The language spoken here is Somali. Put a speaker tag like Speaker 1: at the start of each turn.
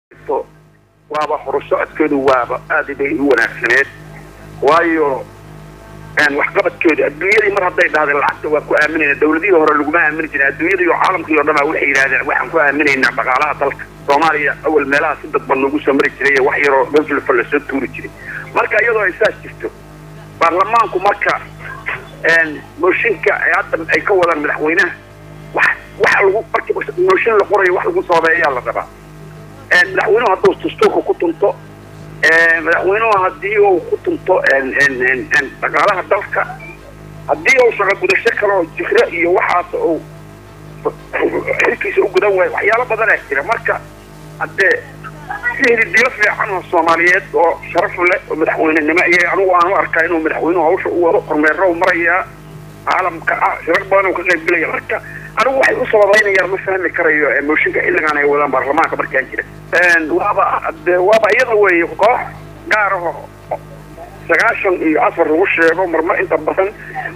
Speaker 1: waaba horusocodkeedu waaba aad bay u wanaagsaneed waayo waxqabadkeedu adduunyadii mar hadday dhahdeen lacagta waa ku aaminayna dawladihii hore laguma aamini jirin adduunyada iyo caalamkii o dhan a waxay yidhahdeen waxaan ku aaminaynaa dhaqaalaha dalka soomaaliya awal meelaha si dadban lagu soo mari jiray wax yaroo gaflafa lasoo tuuri jiray marka iyadoo ay saas jirto baarlamaanku marka mooshinka hadda ay ka wadaan madaxweynaha wax waxa lagu marki mooshin la qorayo wax lagu soobeeyaa la rabaa madaxweynuhu hadduu dastuurka ku tunto madaxweynuhu haddii uu ku tunto dhaqaalaha dalka haddii uu shaqo gudasho kale oo jikro iyo waxaas uu xilkiisa u gudan waayo waxyaalo badanaa jira marka haddee si hididiyo fiican oo soomaaliyeed oo sharaf leh oo madaxweynenimo iyo anigu aan u arkaa inuu madaxweynuhu hawsha u wado kormeero u marayaa caalamka ah shirar badan uu ka qaybgelaya marka anigu waxay u sababaynayaan ma fahmi karayo mooshinka xilligan ay wadaan baarlamaanka markaan jira waaba de waaba iyada weeye koox gaar aho sagaashan iyo afar lagu sheego marmar inta badan